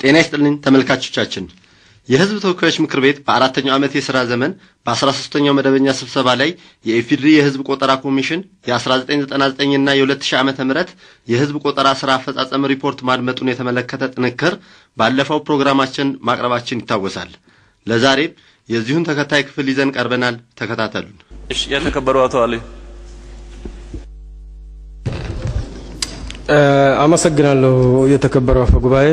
ጤና ይስጥልኝ ተመልካቾቻችን። የሕዝብ ተወካዮች ምክር ቤት በአራተኛው ዓመት የሥራ ዘመን በአስራ ሦስተኛው መደበኛ ስብሰባ ላይ የኢፌዴሪ የሕዝብ ቆጠራ ኮሚሽን የ1999 እና የ2000 ዓመተ ምህረት የሕዝብ ቆጠራ ሥራ አፈጻጸም ሪፖርት ማድመጡን የተመለከተ ጥንክር ባለፈው ፕሮግራማችን ማቅረባችን ይታወሳል። ለዛሬም የዚሁን ተከታይ ክፍል ይዘን ቀርበናል። ተከታተሉን። እሺ፣ የተከበሩ አቶ አሊ አመሰግናለሁ። የተከበረው አፈ ጉባኤ፣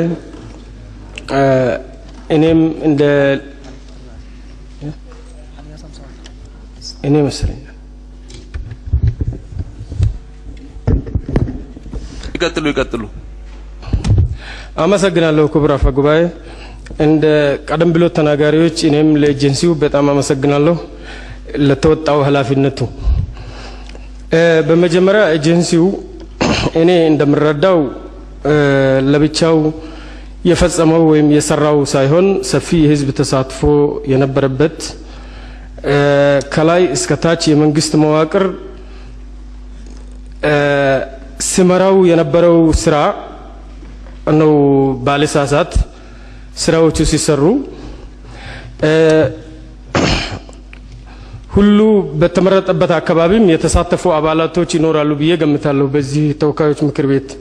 እኔም እንደ እኔ መሰለኝ ይቀጥሉ ይቀጥሉ። አመሰግናለሁ ክቡር አፈ ጉባኤ። እንደ ቀደም ብሎ ተናጋሪዎች እኔም ለኤጀንሲው በጣም አመሰግናለሁ ለተወጣው ኃላፊነቱ። በመጀመሪያ ኤጀንሲው እኔ እንደምረዳው ለብቻው የፈጸመው ወይም የሰራው ሳይሆን ሰፊ የሕዝብ ተሳትፎ የነበረበት ከላይ እስከ ታች የመንግስት መዋቅር ሲመራው የነበረው ስራ ነው። ባለሳሳት ስራዎቹ ሲሰሩ ሁሉ በተመረጠበት አካባቢም የተሳተፉ አባላቶች ይኖራሉ ብዬ ገምታለሁ። በዚህ ተወካዮች ምክር ቤት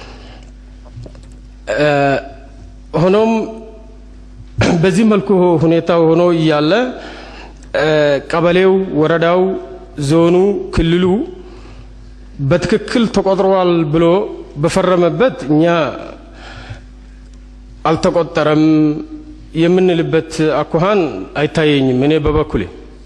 ሆኖም በዚህ መልኩ ሁኔታው ሆኖ እያለ ቀበሌው፣ ወረዳው፣ ዞኑ፣ ክልሉ በትክክል ተቆጥሯል ብሎ በፈረመበት እኛ አልተቆጠረም የምንልበት አኳኋን አይታየኝም እኔ በበኩሌ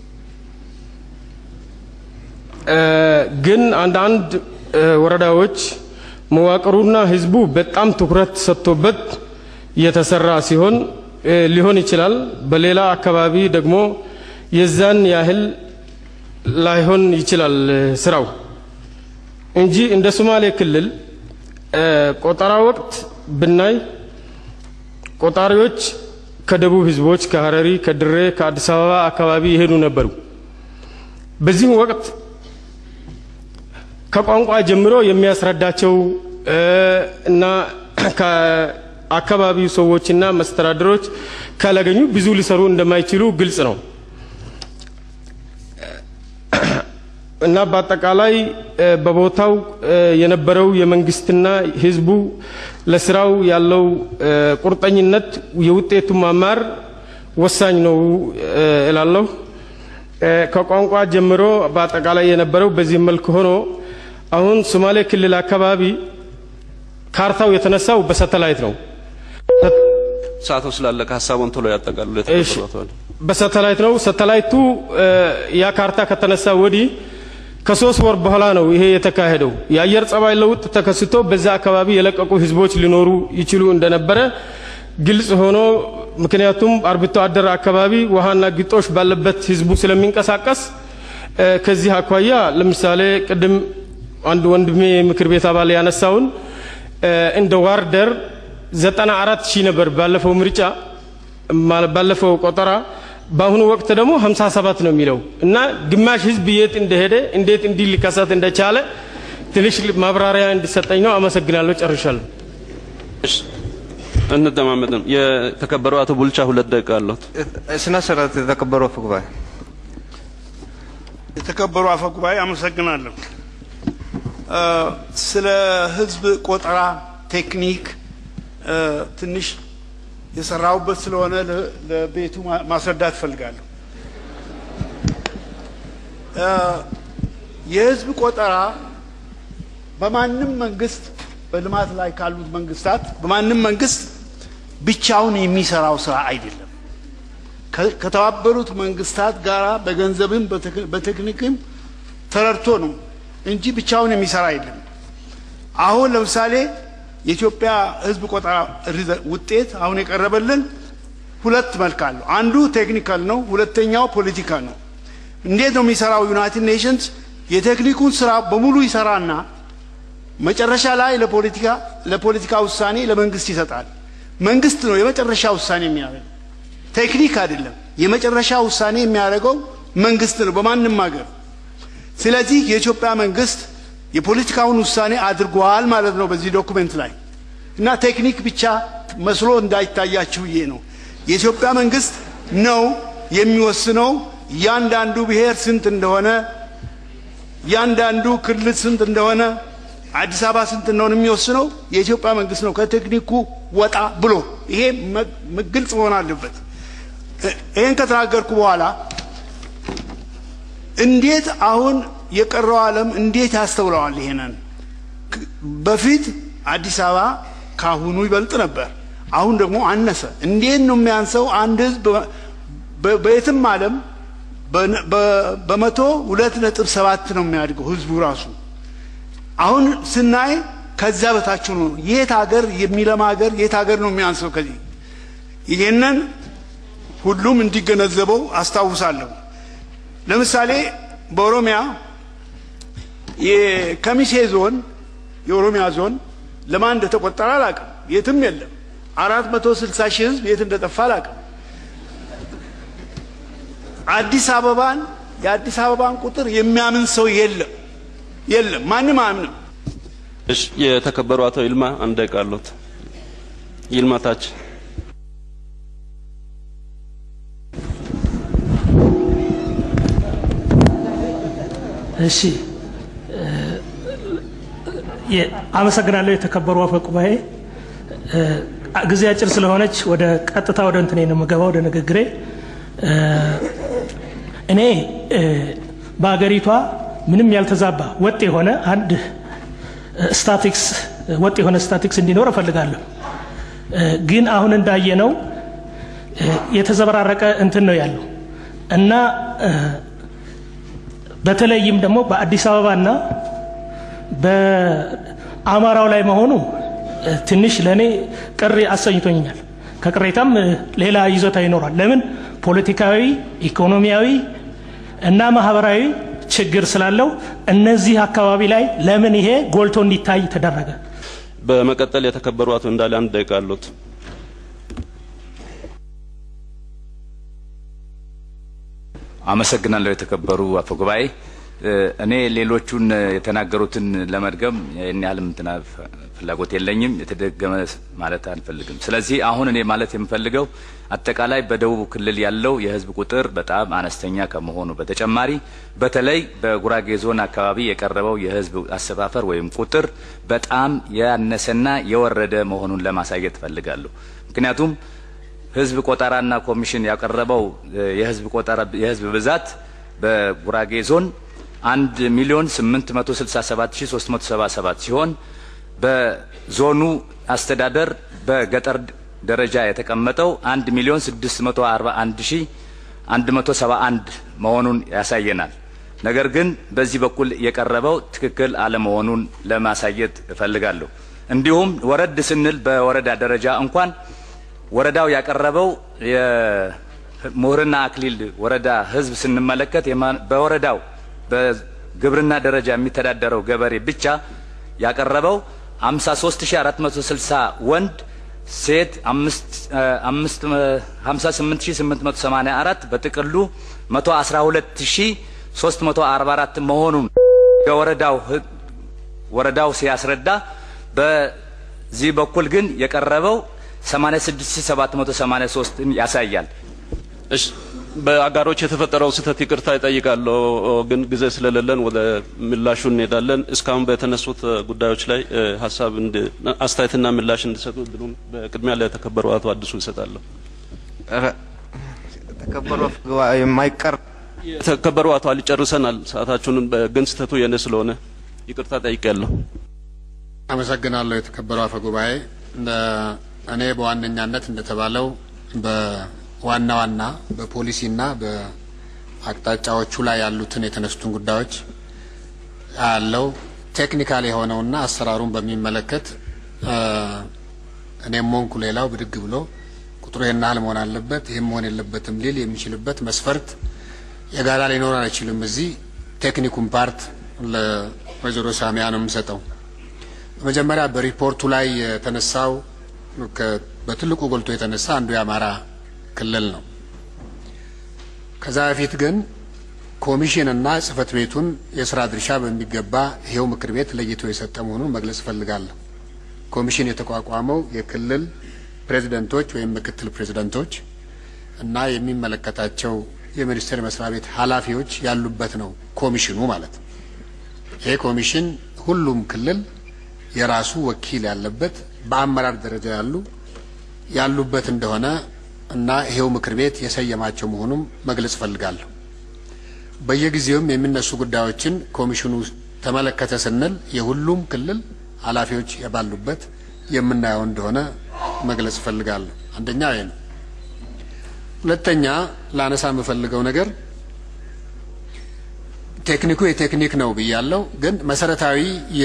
ግን አንዳንድ ወረዳዎች መዋቅሩና ህዝቡ በጣም ትኩረት ሰጥቶበት የተሰራ ሲሆን ሊሆን ይችላል። በሌላ አካባቢ ደግሞ የዛን ያህል ላይሆን ይችላል ስራው እንጂ እንደ ሶማሌ ክልል ቆጠራ ወቅት ብናይ ቆጣሪዎች ከደቡብ ህዝቦች ከሀረሪ፣ ከድሬ፣ ከአዲስ አበባ አካባቢ ይሄዱ ነበሩ። በዚህም ወቅት ከቋንቋ ጀምሮ የሚያስረዳቸው እና ከአካባቢው ሰዎችና መስተዳድሮች ካላገኙ ብዙ ሊሰሩ እንደማይችሉ ግልጽ ነው እና በአጠቃላይ በቦታው የነበረው የመንግስትና ህዝቡ ለስራው ያለው ቁርጠኝነት የውጤቱ ማማር ወሳኝ ነው እላለሁ። ከቋንቋ ጀምሮ በአጠቃላይ የነበረው በዚህ መልክ ሆኖ አሁን ሶማሌ ክልል አካባቢ ካርታው የተነሳው በሳተላይት ነው። ሰዓቱ ስላለቀ ሀሳቡን ቶሎ ያጠቃልሉ። እሺ፣ በሳተላይት ነው። ሳተላይቱ ያ ካርታ ከተነሳ ወዲህ ከሶስት ወር በኋላ ነው ይሄ የተካሄደው። የአየር ጸባይ ለውጥ ተከስቶ በዛ አካባቢ የለቀቁ ህዝቦች ሊኖሩ ይችሉ እንደነበረ ግልጽ ሆኖ ምክንያቱም አርብቶ አደር አካባቢ ውሃና ግጦሽ ባለበት ህዝቡ ስለሚንቀሳቀስ ከዚህ አኳያ ለምሳሌ ቅድም አንድ ወንድሜ ምክር ቤት አባል ያነሳውን እንደ ዋርደር ዘጠና አራት ሺህ ነበር ባለፈው ምርጫ ባለፈው ቆጠራ። በአሁኑ ወቅት ደግሞ 57 ነው የሚለው እና ግማሽ ህዝብ የት እንደሄደ እንዴት እንዲህ ሊከሰት እንደቻለ ትንሽ ማብራሪያ እንዲሰጠኝ ነው። አመሰግናለሁ። ጨርሻለሁ። እንደማመጥም የተከበሩ አቶ ቡልቻ ሁለት ደቂቃ አለዎት። ስነ ስርዓት የተከበሩ አፈ ጉባኤ የተከበሩ አፈ ጉባኤ አመሰግናለሁ። ስለ ህዝብ ቆጠራ ቴክኒክ ትንሽ የሰራሁበት ስለሆነ ለቤቱ ማስረዳት እፈልጋለሁ። የህዝብ ቆጠራ በማንም መንግስት በልማት ላይ ካሉት መንግስታት በማንም መንግስት ብቻውን የሚሰራው ስራ አይደለም። ከተባበሩት መንግስታት ጋር በገንዘብም በቴክኒክም ተረድቶ ነው እንጂ ብቻውን የሚሰራ አይደለም። አሁን ለምሳሌ የኢትዮጵያ ህዝብ ቆጠራ ውጤት አሁን የቀረበልን ሁለት መልክ አለው። አንዱ ቴክኒካል ነው፣ ሁለተኛው ፖለቲካል ነው። እንዴት ነው የሚሰራው? ዩናይትድ ኔሽንስ የቴክኒኩን ስራ በሙሉ ይሰራና መጨረሻ ላይ ለፖለቲካ ለፖለቲካ ውሳኔ ለመንግስት ይሰጣል። መንግስት ነው የመጨረሻ ውሳኔ የሚያደርገው፣ ቴክኒክ አይደለም። የመጨረሻ ውሳኔ የሚያደርገው መንግስት ነው በማንም ሀገር። ስለዚህ የኢትዮጵያ መንግስት የፖለቲካውን ውሳኔ አድርጓል ማለት ነው በዚህ ዶኩሜንት ላይ እና ቴክኒክ ብቻ መስሎ እንዳይታያችሁ ብዬ ነው። የኢትዮጵያ መንግስት ነው የሚወስነው እያንዳንዱ ብሔር ስንት እንደሆነ እያንዳንዱ ክልል ስንት እንደሆነ አዲስ አበባ ስንት እንደሆነ የሚወስነው የኢትዮጵያ መንግስት ነው። ከቴክኒኩ ወጣ ብሎ ይሄ ግልጽ መሆን አለበት። ይህን ከተናገርኩ በኋላ እንዴት አሁን የቀረው ዓለም እንዴት ያስተውለዋል? ይሄንን በፊት አዲስ አበባ ካሁኑ ይበልጥ ነበር። አሁን ደግሞ አነሰ። እንዴት ነው የሚያንሰው? አንድ ህዝብ በየትም ዓለም በመቶ ሁለት ነጥብ ሰባት ነው የሚያድገው ህዝቡ ራሱ። አሁን ስናይ ከዛ በታች ነው። የት ሀገር የሚለማ ሀገር የት ሀገር ነው የሚያንሰው? ከዚህ ይሄንን ሁሉም እንዲገነዘበው አስታውሳለሁ። ለምሳሌ በኦሮሚያ የከሚሴ ዞን የኦሮሚያ ዞን ለማን እንደተቆጠረ አላውቅም። የትም የለም። አራት መቶ ስልሳ ሺህ ህዝብ የት እንደጠፋ አላውቅም። አዲስ አበባን የአዲስ አበባን ቁጥር የሚያምን ሰው የለም የለም፣ ማንም አያምንም። እሺ፣ የተከበሩ አቶ ይልማ አንድ ደቂቃ አለዎት። ይልማ ታች እሺ አመሰግናለሁ። የተከበሩ አፈ ጉባኤ፣ ጊዜ አጭር ስለሆነች ወደ ቀጥታ ወደ እንትኔ ነው የምገባው ወደ ንግግሬ። እኔ በሀገሪቷ ምንም ያልተዛባ ወጥ የሆነ አንድ ስታቲክስ ወጥ የሆነ ስታቲክስ እንዲኖር እፈልጋለሁ። ግን አሁን እንዳየነው የተዘበራረቀ እንትን ነው ያለው እና በተለይም ደግሞ በአዲስ አበባና በአማራው ላይ መሆኑ ትንሽ ለእኔ ቅር አሰኝቶኛል። ከቅሬታም ሌላ ይዞታ ይኖራል። ለምን ፖለቲካዊ፣ ኢኮኖሚያዊ እና ማህበራዊ ችግር ስላለው እነዚህ አካባቢ ላይ ለምን ይሄ ጎልቶ እንዲታይ ተደረገ? በመቀጠል የተከበሩ አቶ እንዳለ አንድ ደቂቃ አለዎት። አመሰግናለሁ የተከበሩ አፈ ጉባኤ። እኔ ሌሎቹን የተናገሩትን ለመድገም ይህን ያህል እንትና ፍላጎት የለኝም። የተደገመ ማለት አንፈልግም። ስለዚህ አሁን እኔ ማለት የምፈልገው አጠቃላይ በደቡብ ክልል ያለው የህዝብ ቁጥር በጣም አነስተኛ ከመሆኑ በተጨማሪ በተለይ በጉራጌ ዞን አካባቢ የቀረበው የህዝብ አሰፋፈር ወይም ቁጥር በጣም ያነሰና የወረደ መሆኑን ለማሳየት እፈልጋለሁ። ምክንያቱም ህዝብ ቆጠራና ኮሚሽን ያቀረበው የህዝብ ቆጠራ የህዝብ ብዛት በጉራጌ ዞን አንድ ሚሊዮን ስምንት መቶ ስልሳ ሰባት ሺ ሶስት መቶ ሰባ ሰባት ሲሆን በዞኑ አስተዳደር በገጠር ደረጃ የተቀመጠው አንድ ሚሊዮን ስድስት መቶ አርባ አንድ ሺ አንድ መቶ ሰባ አንድ መሆኑን ያሳየናል። ነገር ግን በዚህ በኩል የቀረበው ትክክል አለመሆኑን ለማሳየት እፈልጋለሁ። እንዲሁም ወረድ ስንል በወረዳ ደረጃ እንኳን ወረዳው ያቀረበው የምሁርና አክሊል ወረዳ ህዝብ ስንመለከት በወረዳው በግብርና ደረጃ የሚተዳደረው ገበሬ ብቻ ያቀረበው 53460 ወንድ ሴት 58884 በጥቅሉ 112344 መሆኑን የወረዳው ወረዳው ሲያስረዳ በዚህ በኩል ግን የቀረበው 86783 ያሳያል። እሺ በአጋሮች የተፈጠረው ስህተት ይቅርታ ይጠይቃለሁ። ግን ጊዜ ስለሌለን ወደ ምላሹ እንሄዳለን። እስካሁን በተነሱት ጉዳዮች ላይ ሀሳብ አስተያየትና ምላሽ እንዲሰጡ እድሉን በቅድሚያ ለተከበሩ አቶ አዲሱ ይሰጣለሁ። ተከበሩ የማይቀር የተከበሩ አቶ አሊ ጨርሰናል ሰዓታችሁንን። ግን ስህተቱ የእኔ ስለሆነ ይቅርታ ጠይቄያለሁ። አመሰግናለሁ የተከበሩ አፈ ጉባኤ። እኔ በዋነኛነት እንደተባለው በዋና ዋና በፖሊሲና በአቅጣጫዎቹ ላይ ያሉትን የተነሱትን ጉዳዮች ያለው ቴክኒካል የሆነውና አሰራሩን በሚመለከት እኔም ሆንኩ ሌላው ብድግ ብሎ ቁጥሩ ይህን ያህል መሆን አለበት ይህም መሆን የለበትም ሊል የሚችልበት መስፈርት የጋራ ሊኖር አይችልም። እዚህ ቴክኒኩን ፓርት ለወይዘሮ ሳሚያ ነው የምሰጠው። በመጀመሪያ በሪፖርቱ ላይ የተነሳው በትልቁ ጎልቶ የተነሳ አንዱ የአማራ ክልል ነው። ከዛ በፊት ግን ኮሚሽንና ጽህፈት ቤቱን የስራ ድርሻ በሚገባ ይሄው ምክር ቤት ለይቶ የሰጠ መሆኑን መግለጽ እፈልጋለሁ። ኮሚሽን የተቋቋመው የክልል ፕሬዚደንቶች ወይም ምክትል ፕሬዚደንቶች እና የሚመለከታቸው የሚኒስቴር መስሪያ ቤት ኃላፊዎች ያሉበት ነው ኮሚሽኑ ማለት ነው። ይሄ ኮሚሽን ሁሉም ክልል የራሱ ወኪል ያለበት በአመራር ደረጃ ያሉ ያሉበት እንደሆነ እና ይሄው ምክር ቤት የሰየማቸው መሆኑም መግለጽ እፈልጋለሁ። በየጊዜውም የሚነሱ ጉዳዮችን ኮሚሽኑ ተመለከተ ስንል የሁሉም ክልል ኃላፊዎች ባሉበት የምናየው እንደሆነ መግለጽ እፈልጋለሁ። አንደኛ ይሄ ነው። ሁለተኛ ላነሳ የምፈልገው ነገር ቴክኒኩ የቴክኒክ ነው ብያለሁ፣ ግን መሰረታዊ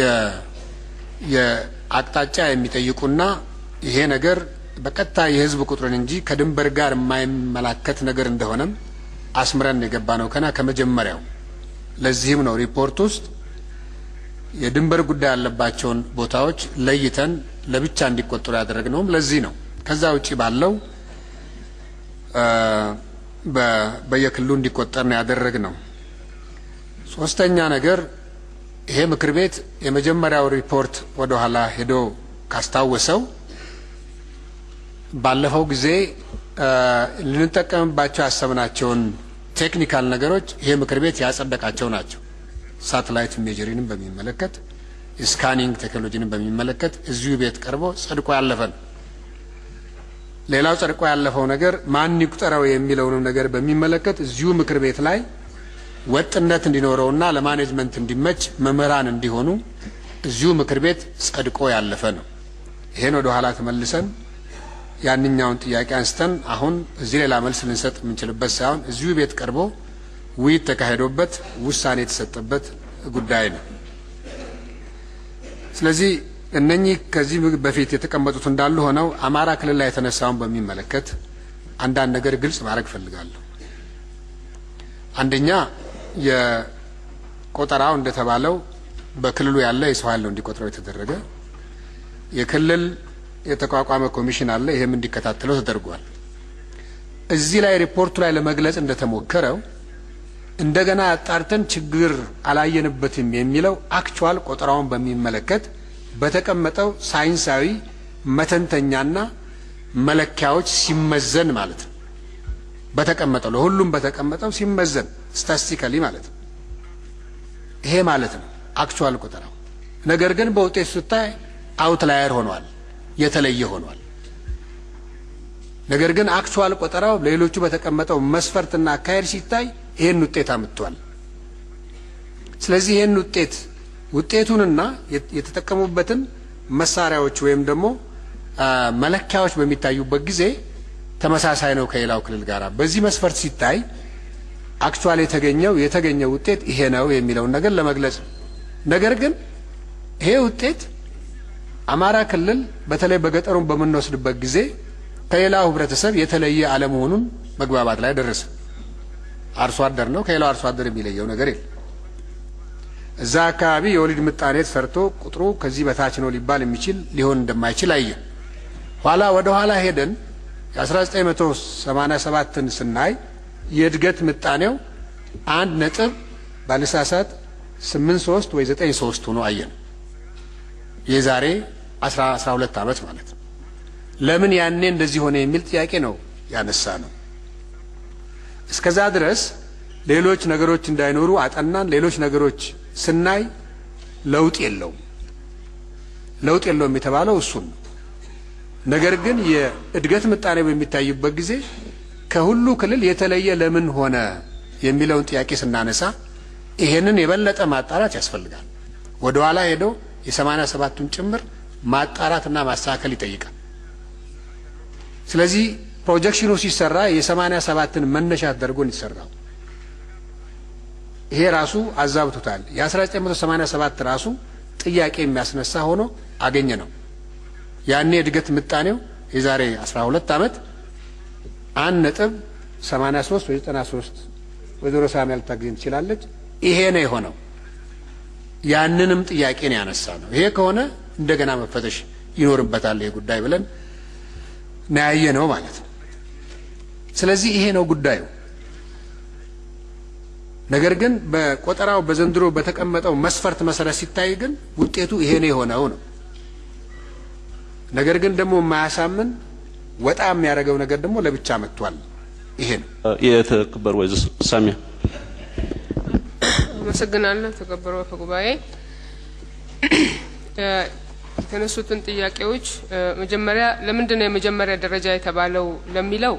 የአቅጣጫ የሚጠይቁና ይሄ ነገር በቀጥታ የህዝብ ቁጥርን እንጂ ከድንበር ጋር የማይመላከት ነገር እንደሆነም አስምረን የገባ ነው ከና ከመጀመሪያው። ለዚህም ነው ሪፖርት ውስጥ የድንበር ጉዳይ ያለባቸውን ቦታዎች ለይተን ለብቻ እንዲቆጠሩ ያደረግነውም ለዚህ ነው። ከዛ ውጪ ባለው በየክልሉ እንዲቆጠር ነው ያደረግነው። ሶስተኛ ነገር ይሄ ምክር ቤት የመጀመሪያው ሪፖርት ወደ ኋላ ሄዶ ካስታወሰው ባለፈው ጊዜ ልንጠቀምባቸው ያሰብናቸውን ቴክኒካል ነገሮች ይሄ ምክር ቤት ያጸደቃቸው ናቸው። ሳተላይት ኢሜጀሪንም በሚመለከት ስካኒንግ ቴክኖሎጂንም በሚመለከት እዚሁ ቤት ቀርቦ ጸድቆ ያለፈ ነው። ሌላው ጸድቆ ያለፈው ነገር ማን ይቁጠረው የሚለውንም ነገር በሚመለከት እዚሁ ምክር ቤት ላይ ወጥነት እንዲኖረውና ለማኔጅመንት እንዲመች መምህራን እንዲሆኑ እዚሁ ምክር ቤት ጸድቆ ያለፈ ነው። ይሄን ወደ ኋላ ተመልሰን ያንኛውን ጥያቄ አንስተን አሁን እዚህ ሌላ መልስ ልንሰጥ የምንችልበት ሳይሆን እዚሁ ቤት ቀርቦ ውይይት ተካሂዶበት ውሳኔ የተሰጠበት ጉዳይ ነው። ስለዚህ እነኚህ ከዚህ በፊት የተቀመጡት እንዳሉ ሆነው አማራ ክልል ላይ የተነሳውን በሚመለከት አንዳንድ ነገር ግልጽ ማድረግ እፈልጋለሁ። አንደኛ የቆጠራው እንደተባለው በክልሉ ያለ የሰው ኃይል ነው እንዲቆጥረው የተደረገ። የክልል የተቋቋመ ኮሚሽን አለ፣ ይህም እንዲከታተለው ተደርጓል። እዚህ ላይ ሪፖርቱ ላይ ለመግለጽ እንደተሞከረው እንደገና አጣርተን ችግር አላየንበትም የሚለው አክቹዋል ቆጠራውን በሚመለከት በተቀመጠው ሳይንሳዊ መተንተኛና መለኪያዎች ሲመዘን ማለት ነው። በተቀመጠው ለሁሉም በተቀመጠው ሲመዘን ስታስቲካሊ ማለት ነው። ይሄ ማለት ነው አክቹዋል ቆጠራው። ነገር ግን በውጤቱ ስታይ አውትላየር ሆኗል፣ የተለየ ሆኗል። ነገር ግን አክቹዋል ቆጠራው ሌሎቹ በተቀመጠው መስፈርትና አካሄድ ሲታይ ይሄን ውጤት አምጥቷል። ስለዚህ ይሄን ውጤት ውጤቱንና የተጠቀሙበትን መሳሪያዎች ወይም ደግሞ መለኪያዎች በሚታዩበት ጊዜ ተመሳሳይ ነው ከሌላው ክልል ጋር። በዚህ መስፈርት ሲታይ አክቹዋል የተገኘው የተገኘው ውጤት ይሄ ነው የሚለውን ነገር ለመግለጽ ነው። ነገር ግን ይሄ ውጤት አማራ ክልል በተለይ በገጠሩን በምንወስድበት ጊዜ ከሌላው ህብረተሰብ የተለየ አለመሆኑን መግባባት ላይ ደረሰ። አርሶ አደር ነው፣ ከሌላው አርሶ አደር የሚለየው ነገር የለም። እዛ አካባቢ የወሊድ ምጣኔ ሰርቶ ቁጥሩ ከዚህ በታች ነው ሊባል የሚችል ሊሆን እንደማይችል አየ። ኋላ ወደ ኋላ ሄደን የ1987ን ስናይ የእድገት ምጣኔው አንድ ነጥብ ባለሳሳት ስምንት ሶስት ወይ ዘጠኝ ሶስት ሆኖ አየን። የዛሬ አስራ አስራ ሁለት ዓመት ማለት ነው። ለምን ያኔ እንደዚህ ሆነ የሚል ጥያቄ ነው ያነሳ ነው። እስከዛ ድረስ ሌሎች ነገሮች እንዳይኖሩ አጠናን። ሌሎች ነገሮች ስናይ ለውጥ የለውም። ለውጥ የለውም የተባለው እሱን ነው። ነገር ግን የእድገት ምጣኔ በሚታይበት ጊዜ ከሁሉ ክልል የተለየ ለምን ሆነ የሚለውን ጥያቄ ስናነሳ ይሄንን የበለጠ ማጣራት ያስፈልጋል። ወደ ኋላ ሄዶ የሰማንያ ሰባቱን ጭምር ማጣራትና ማስተካከል ይጠይቃል። ስለዚህ ፕሮጀክሽኑ ሲሰራ የሰማንያ ሰባትን መነሻ ተደርጎ ይሰራው ይሄ ራሱ አዛብቶታል። የ1987 ራሱ ጥያቄ የሚያስነሳ ሆኖ አገኘ ነው። ያኔ እድገት ምጣኔው የዛሬ 12 ዓመት አንድ ነጥብ 83 ወይ 93 ወይዘሮ ሳሚ ልታገኝ ትችላለች። ይሄ ነው የሆነው። ያንንም ጥያቄ ነው ያነሳ ነው። ይሄ ከሆነ እንደገና መፈተሽ ይኖርበታል ይሄ ጉዳይ ብለን ናያየ ነው ማለት ነው። ስለዚህ ይሄ ነው ጉዳዩ። ነገር ግን በቆጠራው በዘንድሮ በተቀመጠው መስፈርት መሰረት ሲታይ ግን ውጤቱ ይሄ ነው የሆነው ነው። ነገር ግን ደግሞ የማያሳምን ወጣ የሚያደርገው ነገር ደግሞ ለብቻ መጥቷል። ይሄ ነው። የተከበሩ ወይዘሮ ሳሚያ አመሰግናለሁ። ተከበሩ አፈ ጉባኤ የተነሱትን ጥያቄዎች መጀመሪያ ለምንድን ነው የመጀመሪያ ደረጃ የተባለው ለሚለው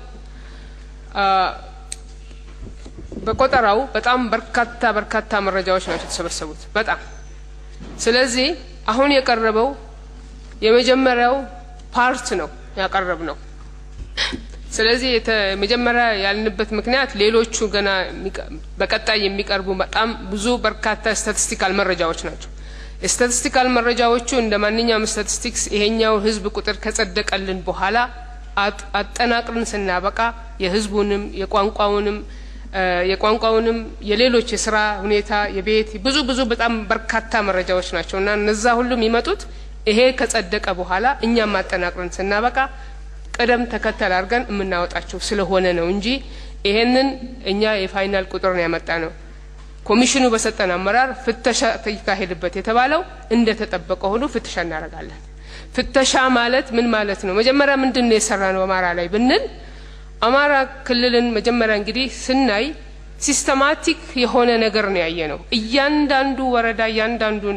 በቆጠራው በጣም በርካታ በርካታ መረጃዎች ናቸው የተሰበሰቡት። በጣም ስለዚህ አሁን የቀረበው የመጀመሪያው ፓርት ነው ያቀረብ ነው። ስለዚህ መጀመሪያ ያልንበት ምክንያት ሌሎቹ ገና በቀጣይ የሚቀርቡ በጣም ብዙ በርካታ ስታቲስቲካል መረጃዎች ናቸው። ስታቲስቲካል መረጃዎቹ እንደ ማንኛውም ስታቲስቲክስ ይሄኛው ህዝብ ቁጥር ከጸደቀልን በኋላ አጠናቅርን ስናበቃ የህዝቡንም የቋንቋውንም የቋንቋውንም የሌሎች የስራ ሁኔታ የቤት ብዙ ብዙ በጣም በርካታ መረጃዎች ናቸው እና እነዛ ሁሉ የሚመጡት ይሄ ከጸደቀ በኋላ እኛም አጠናቅርን ስናበቃ ቅደም ተከተል አድርገን የምናወጣቸው ስለሆነ ነው እንጂ ይሄንን እኛ የፋይናል ቁጥር ነው ያመጣ ነው። ኮሚሽኑ በሰጠን አመራር ፍተሻ ይካሄድበት የተባለው እንደ ተጠበቀ ሆኖ ፍተሻ እናደርጋለን። ፍተሻ ማለት ምን ማለት ነው? መጀመሪያ ምንድን ነው የሰራ ነው አማራ ላይ ብንል አማራ ክልልን መጀመሪያ እንግዲህ ስናይ ሲስተማቲክ የሆነ ነገር ነው ያየ ነው። እያንዳንዱ ወረዳ እያንዳንዱን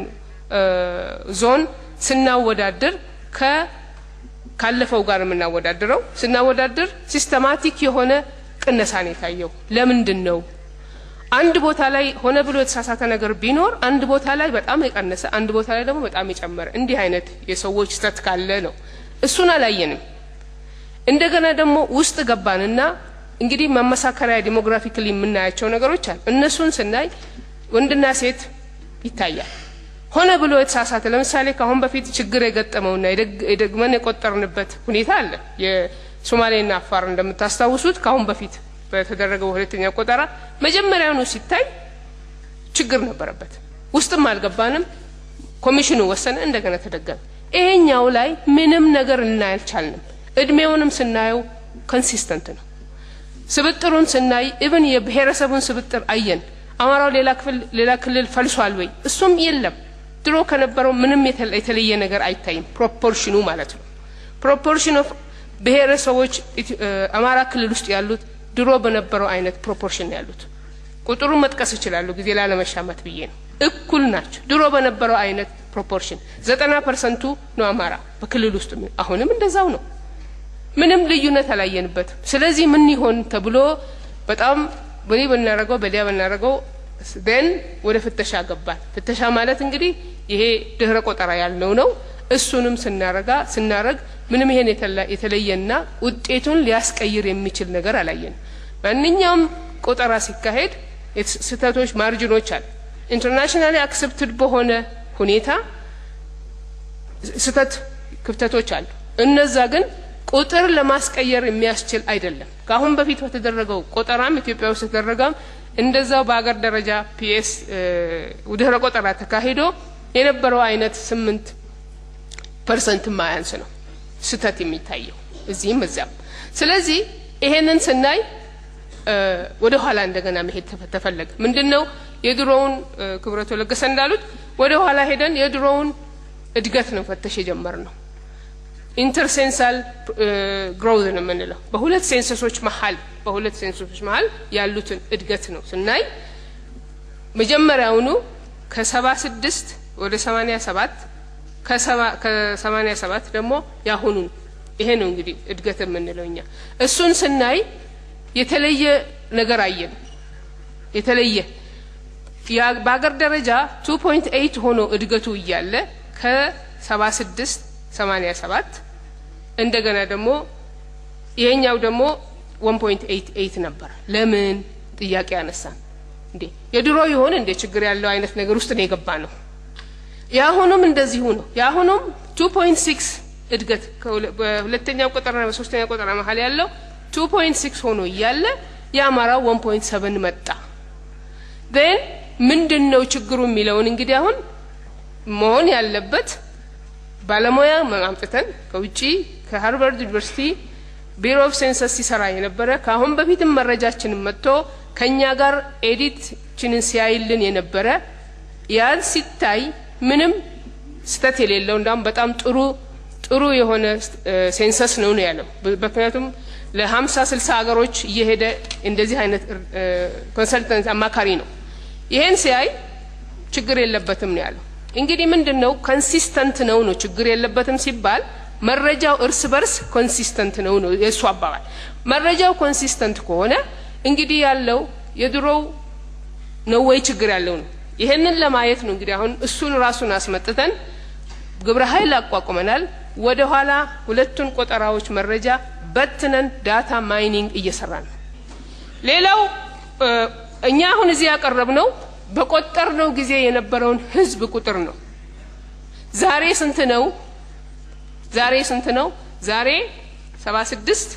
ዞን ስናወዳድር ከ ካለፈው ጋር የምናወዳድረው ስናወዳድር ሲስተማቲክ የሆነ ቅነሳ ነው የታየው። ለምንድን ነው አንድ ቦታ ላይ ሆነ ብሎ የተሳሳተ ነገር ቢኖር አንድ ቦታ ላይ በጣም የቀነሰ አንድ ቦታ ላይ ደግሞ በጣም የጨመረ እንዲህ አይነት የሰዎች ስተት ካለ ነው። እሱን አላየንም። እንደገና ደግሞ ውስጥ ገባንና እንግዲህ ማመሳከሪያ ዲሞግራፊክሊ የምናያቸው ነገሮች አሉ። እነሱን ስናይ ወንድና ሴት ይታያል። ሆነ ብሎ የተሳሳተ ለምሳሌ ከአሁን በፊት ችግር የገጠመውና የደግመን የቆጠርንበት ሁኔታ አለ። የሶማሌና አፋር እንደምታስታውሱት ከአሁን በፊት በተደረገው ሁለተኛ ቆጠራ መጀመሪያውኑ ሲታይ ችግር ነበረበት። ውስጥም አልገባንም። ኮሚሽኑ ወሰነ፣ እንደገና ተደገመ። ይሄኛው ላይ ምንም ነገር ልናይ አልቻልንም። እድሜውንም ስናየው ኮንሲስተንት ነው። ስብጥሩን ስናይ ኢብን የብሔረሰቡን ስብጥር አየን። አማራው ሌላ ክፍል ሌላ ክልል ፈልሷል ወይ? እሱም የለም። ድሮ ከነበረው ምንም የተለየ ነገር አይታይም። ፕሮፖርሽኑ ማለት ነው። ፕሮፖርሽን ኦፍ ብሔረሰቦች አማራ ክልል ውስጥ ያሉት ድሮ በነበረው አይነት ፕሮፖርሽን ያሉት ቁጥሩን መጥቀስ ይችላሉ፣ ጊዜ ላለመሻማት ብዬ ነው። እኩል ናቸው። ድሮ በነበረው አይነት ፕሮፖርሽን ዘጠና ፐርሰንቱ ነው አማራ በክልል ውስጥ አሁንም እንደዛው ነው። ምንም ልዩነት አላየንበትም። ስለዚህ ምን ይሆን ተብሎ በጣም በኔ ብናረገው በሊያ ብናረገው ደን ወደ ፍተሻ ገባን። ፍተሻ ማለት እንግዲህ ይሄ ድህረ ቆጠራ ያልነው ነው። እሱንም ስናረጋ ስናረግ ምንም ይሄን የተለየና ውጤቱን ሊያስቀይር የሚችል ነገር አላየንም። ማንኛውም ቆጠራ ሲካሄድ ስህተቶች፣ ማርጅኖች አሉ። ኢንተርናሽናሊ አክሰፕትድ በሆነ ሁኔታ ስህተት ክፍተቶች አሉ። እነዛ ግን ቁጥር ለማስቀየር የሚያስችል አይደለም። ከአሁን በፊት በተደረገው ቆጠራም ኢትዮጵያ ውስጥ የተደረገም እንደዛው በሀገር ደረጃ ፒኤስ ድህረ ቆጠራ ተካሂዶ የነበረው አይነት ስምንት ፐርሰንት ማያንስ ነው ስህተት የሚታየው እዚህም እዚያም። ስለዚህ ይሄንን ስናይ ወደ ኋላ እንደገና መሄድ ተፈለገ። ምንድን ነው የድሮውን ክብረቶ ለገሰ እንዳሉት ወደ ኋላ ሄደን የድሮውን እድገት ነው ፈተሽ የጀመር ነው። ኢንተርሴንሳል ግሮውዝ ነው የምንለው በሁለት ሴንሰሶች መሀል በሁለት ሴንሰሶች መሀል ያሉትን እድገት ነው ስናይ መጀመሪያውኑ ከሰባ ስድስት ወደ ሰማኒያ ሰባት ከሰማኒያ ሰባት ደግሞ ያሁኑን ይሄ ነው እንግዲህ እድገት የምንለው እኛ እሱን ስናይ የተለየ ነገር አየን። የተለየ በሀገር ደረጃ ቱ ፖይንት ኤይት ሆኖ እድገቱ እያለ ከሰባ ስድስት ሰማኒያ ሰባት እንደገና ደግሞ ይሄኛው ደግሞ ወን ፖይንት ኤይት ኤይት ነበር። ለምን ጥያቄ ያነሳን እንዴ የድሮ ይሆን እንዴ ችግር ያለው አይነት ነገር ውስጥ ነው የገባ ነው። የአሁኑም እንደዚሁ ነው። የአሁኑም ቱ ፖይንት ሲክስ እድገት በሁለተኛው ቆጠራና በሶስተኛው ቆጠራ መሀል ያለው ቱ ፖይንት ሲክስ ሆኖ እያለ የአማራው ወን ፖይንት ሰቨን መጣ። ን ምንድን ነው ችግሩ የሚለውን እንግዲህ አሁን መሆን ያለበት ባለሙያ አምጥተን ከውጭ ከሃርቫርድ ዩኒቨርሲቲ ቢሮ ኦፍ ሴንሰስ ሲሰራ የነበረ ከአሁን በፊትም መረጃችንን መጥቶ ከእኛ ጋር ኤዲትችንን ሲያይልን የነበረ ያን ሲታይ ምንም ስተት የሌለው እንዳውም በጣም ጥሩ ጥሩ የሆነ ሴንሰስ ነው ነው ያለው። ምክንያቱም ለሀምሳ ስልሳ ሀገሮች እየሄደ እንደዚህ አይነት ኮንሰልተንት አማካሪ ነው። ይሄን ሲያይ ችግር የለበትም ነው ያለው። እንግዲህ ምንድን ነው ኮንሲስተንት ነው ነው ችግር የለበትም ሲባል መረጃው እርስ በርስ ኮንሲስተንት ነው ነው የእሱ አባባል። መረጃው ኮንሲስተንት ከሆነ እንግዲህ ያለው የድሮው ነው ወይ ችግር ያለው ነው። ይሄንን ለማየት ነው እንግዲህ አሁን እሱን ራሱን አስመጥተን ግብረ ኃይል አቋቁመናል። ወደ ኋላ ሁለቱን ቆጠራዎች መረጃ በትነን ዳታ ማይኒንግ እየሰራን ነው። ሌላው እኛ አሁን እዚህ ያቀረብነው በቆጠርነው ጊዜ የነበረውን ህዝብ ቁጥር ነው። ዛሬ ስንት ነው? ዛሬ ስንት ነው? ዛሬ ሰባ ስድስት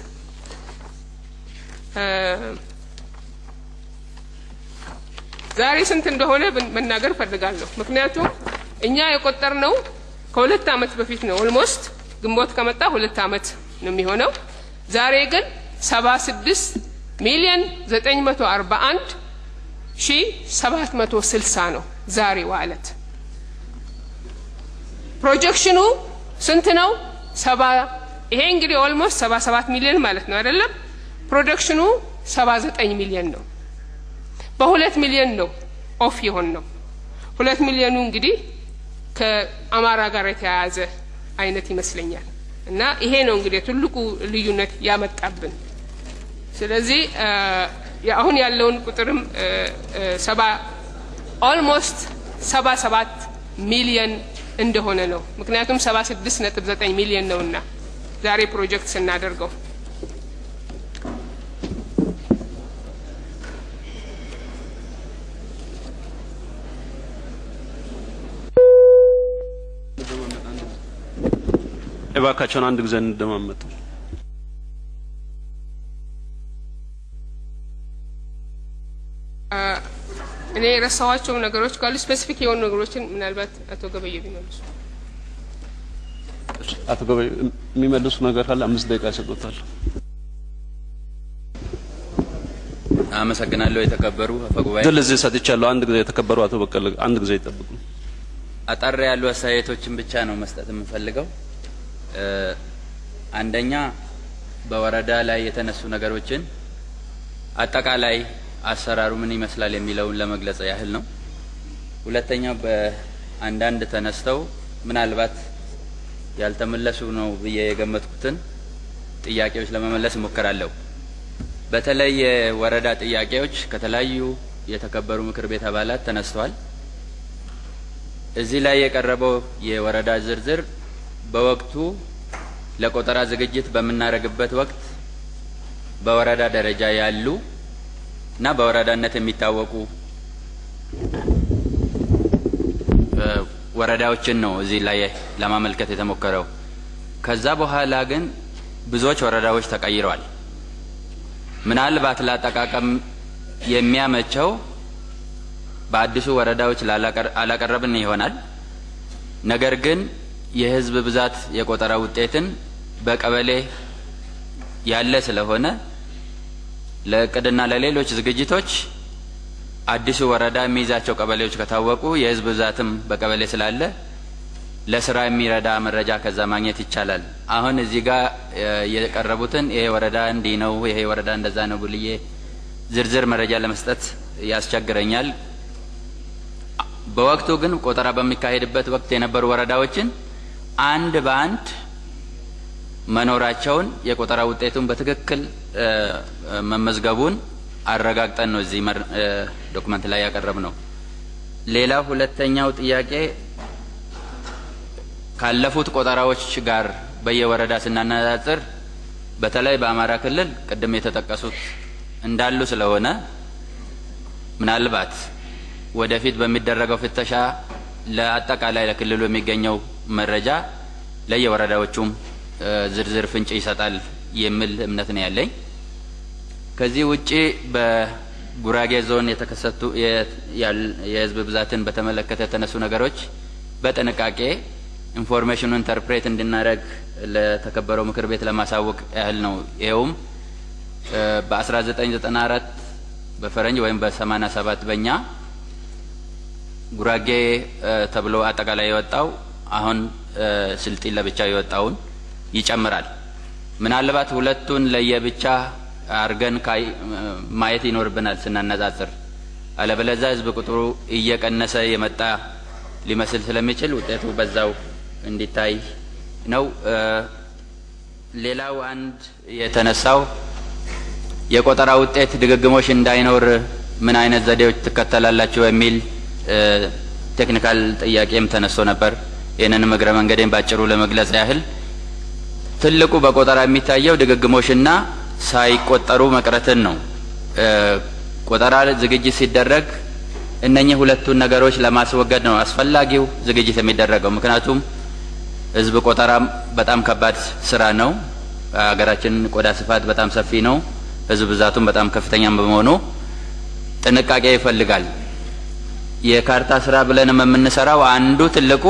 ዛሬ ስንት እንደሆነ መናገር ፈልጋለሁ። ምክንያቱም እኛ የቆጠርነው ከሁለት አመት በፊት ነው። ኦልሞስት ግንቦት ከመጣ ሁለት አመት ነው የሚሆነው። ዛሬ ግን ሰባ ስድስት ሚሊዮን ዘጠኝ መቶ አርባ አንድ ሺ ሰባት መቶ ስልሳ ነው ዛሬ ዋዕለት። ፕሮጀክሽኑ ስንት ነው? ሰባ ይሄ እንግዲህ ኦልሞስት ሰባ ሰባት ሚሊዮን ማለት ነው አይደለም? ፕሮጀክሽኑ ሰባ ዘጠኝ ሚሊዮን ነው። በሁለት ሚሊዮን ነው ኦፍ የሆን ነው። ሁለት ሚሊዮኑ እንግዲህ ከአማራ ጋር የተያያዘ አይነት ይመስለኛል። እና ይሄ ነው እንግዲህ ትልቁ ልዩነት ያመጣብን። ስለዚህ አሁን ያለውን ቁጥርም ሰባ ኦልሞስት ሰባ ሰባት ሚሊየን እንደሆነ ነው። ምክንያቱም ሰባ ስድስት ነጥብ ዘጠኝ ሚሊየን ነውና ዛሬ ፕሮጀክት ስናደርገው እባካቸውን አንድ ጊዜ እንደማመጡ እኔ የረሳኋቸው ነገሮች ካሉ ስፔሲፊክ የሆኑ ነገሮችን ምናልባት አቶ ገበየ ቢመልሱ። አቶ ገበየ የሚመልሱ ነገር ካለ አምስት ደቂቃ ይሰጡታል። አመሰግናለሁ። የተከበሩ አፈጉባኤ፣ ድል እዚህ ሰጥቻለሁ። አንድ ጊዜ የተከበሩ አቶ በቀለ አንድ ጊዜ ይጠብቁ። አጠር ያሉ አስተያየቶችን ብቻ ነው መስጠት የምፈልገው። አንደኛ በወረዳ ላይ የተነሱ ነገሮችን አጠቃላይ አሰራሩ ምን ይመስላል የሚለውን ለመግለጽ ያህል ነው። ሁለተኛው በአንዳንድ ተነስተው ምናልባት ያልተመለሱ ነው ብዬ የገመትኩትን ጥያቄዎች ለመመለስ እሞክራለሁ። በተለይ የወረዳ ጥያቄዎች ከተለያዩ የተከበሩ ምክር ቤት አባላት ተነስተዋል። እዚህ ላይ የቀረበው የወረዳ ዝርዝር በወቅቱ ለቆጠራ ዝግጅት በምናደርግበት ወቅት በወረዳ ደረጃ ያሉ እና በወረዳነት የሚታወቁ ወረዳዎችን ነው እዚህ ላይ ለማመልከት የተሞከረው። ከዛ በኋላ ግን ብዙዎች ወረዳዎች ተቀይረዋል። ምናልባት ለአጠቃቀም የሚያመቸው በአዲሱ ወረዳዎች አላቀረብን ይሆናል። ነገር ግን የህዝብ ብዛት የቆጠራ ውጤትን በቀበሌ ያለ ስለሆነ ለእቅድና ለሌሎች ዝግጅቶች አዲሱ ወረዳ የሚይዛቸው ቀበሌዎች ከታወቁ የህዝብ ብዛትም በቀበሌ ስላለ ለስራ የሚረዳ መረጃ ከዛ ማግኘት ይቻላል። አሁን እዚህ ጋር የቀረቡትን ይሄ ወረዳ እንዲህ ነው፣ ይሄ ወረዳ እንደዛ ነው ብልዬ ዝርዝር መረጃ ለመስጠት ያስቸግረኛል። በወቅቱ ግን ቆጠራ በሚካሄድበት ወቅት የነበሩ ወረዳዎችን አንድ በአንድ መኖራቸውን የቆጠራ ውጤቱን በትክክል መመዝገቡን አረጋግጠን ነው እዚህ ዶክመንት ላይ ያቀረብ ነው። ሌላ ሁለተኛው ጥያቄ ካለፉት ቆጠራዎች ጋር በየወረዳ ስናነጻጽር በተለይ በአማራ ክልል ቅድም የተጠቀሱት እንዳሉ ስለሆነ ምናልባት ወደፊት በሚደረገው ፍተሻ ለአጠቃላይ ለክልሉ የሚገኘው መረጃ ለየወረዳዎቹም ዝርዝር ፍንጭ ይሰጣል የሚል እምነት ነው ያለኝ። ከዚህ ውጪ በጉራጌ ዞን የተከሰቱ የህዝብ ብዛትን በተመለከተ የተነሱ ነገሮች በጥንቃቄ ኢንፎርሜሽኑ ኢንተርፕሬት እንድናደርግ ለተከበረው ምክር ቤት ለማሳወቅ ያህል ነው። ይኸውም በ1994 በፈረንጅ ወይም በ87 በእኛ ጉራጌ ተብሎ አጠቃላይ የወጣው አሁን ስልጢን ለብቻው የወጣውን ይጨምራል። ምናልባት ሁለቱን ለየብቻ አርገን ማየት ይኖርብናል ስናነጻጽር። አለበለዚያ ህዝብ ቁጥሩ እየቀነሰ የመጣ ሊመስል ስለሚችል ውጤቱ በዛው እንዲታይ ነው። ሌላው አንድ የተነሳው የቆጠራ ውጤት ድግግሞሽ እንዳይኖር ምን አይነት ዘዴዎች ትከተላላችሁ የሚል ቴክኒካል ጥያቄም ተነስቶ ነበር። ይህንንም እግረ መንገዴን ባጭሩ ለመግለጽ ያህል ትልቁ በቆጠራ የሚታየው ድግግሞሽና ሳይቆጠሩ መቅረትን ነው። ቆጠራ ዝግጅት ሲደረግ እነኚህ ሁለቱን ነገሮች ለማስወገድ ነው አስፈላጊው ዝግጅት የሚደረገው። ምክንያቱም ህዝብ ቆጠራ በጣም ከባድ ስራ ነው። ሀገራችን ቆዳ ስፋት በጣም ሰፊ ነው። ህዝብ ብዛቱም በጣም ከፍተኛ በመሆኑ ጥንቃቄ ይፈልጋል። የካርታ ስራ ብለንም የምንሰራው አንዱ ትልቁ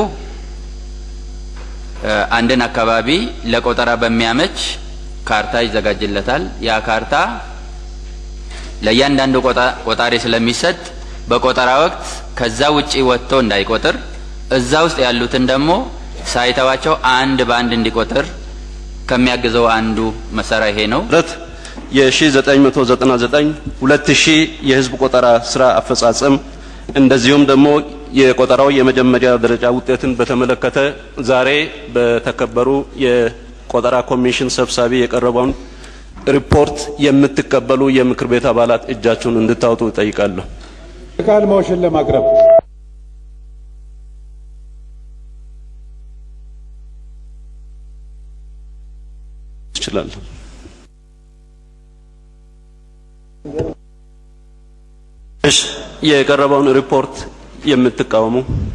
አንድን አካባቢ ለቆጠራ በሚያመች ካርታ ይዘጋጅለታል። ያ ካርታ ለእያንዳንዱ ቆጣሪ ስለሚሰጥ በቆጠራ ወቅት ከዛ ውጪ ወጥቶ እንዳይቆጥር እዛ ውስጥ ያሉትን ደግሞ ሳይተዋቸው አንድ በአንድ እንዲቆጥር ከሚያግዘው አንዱ መሳሪያ ይሄ ነው። የ1999 2000 የህዝብ ቆጠራ ስራ አፈጻጸም እንደዚሁም ደግሞ የቆጠራው የመጀመሪያ ደረጃ ውጤትን በተመለከተ ዛሬ በተከበሩ የቆጠራ ኮሚሽን ሰብሳቢ የቀረበውን ሪፖርት የምትቀበሉ የምክር ቤት አባላት እጃችሁን እንድታወጡ እጠይቃለሁ። ቃል ሞሽን ለማቅረብ ትችላለሁ። እሺ፣ የቀረበውን ሪፖርት የምትቃወሙ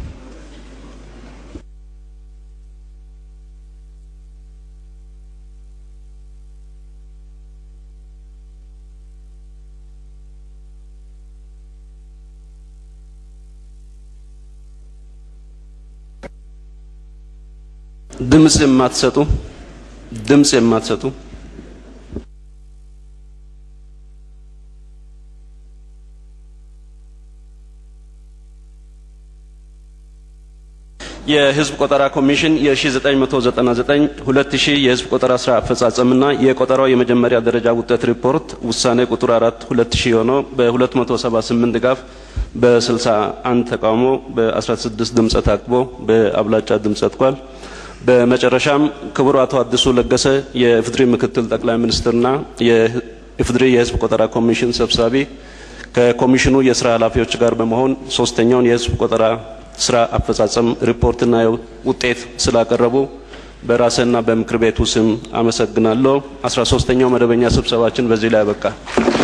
ድምጽ የማትሰጡ ድምጽ የማትሰጡ የህዝብ ቆጠራ ኮሚሽን የ1999 2000 የህዝብ ቆጠራ ስራ አፈጻጸምና የቆጠራው የመጀመሪያ ደረጃ ውጤት ሪፖርት ውሳኔ ቁጥር 4 2000 ሆኖ በ278 ድጋፍ በ61 ተቃውሞ በ16 ድምፀ ታቅቦ በአብላጫ ድምፅ ጸድቋል። በመጨረሻም ክቡር አቶ አዲሱ ለገሰ የኢፌዴሪ ምክትል ጠቅላይ ሚኒስትርና የኢፌዴሪ የህዝብ ቆጠራ ኮሚሽን ሰብሳቢ ከኮሚሽኑ የስራ ኃላፊዎች ጋር በመሆን ሶስተኛውን የህዝብ ቆጠራ ስራ አፈጻጸም ሪፖርትና ውጤት ስላቀረቡ በራስና በምክር ቤቱ ስም አመሰግናለሁ። አስራ ሶስተኛው መደበኛ ስብሰባችን በዚህ ላይ ያበቃል።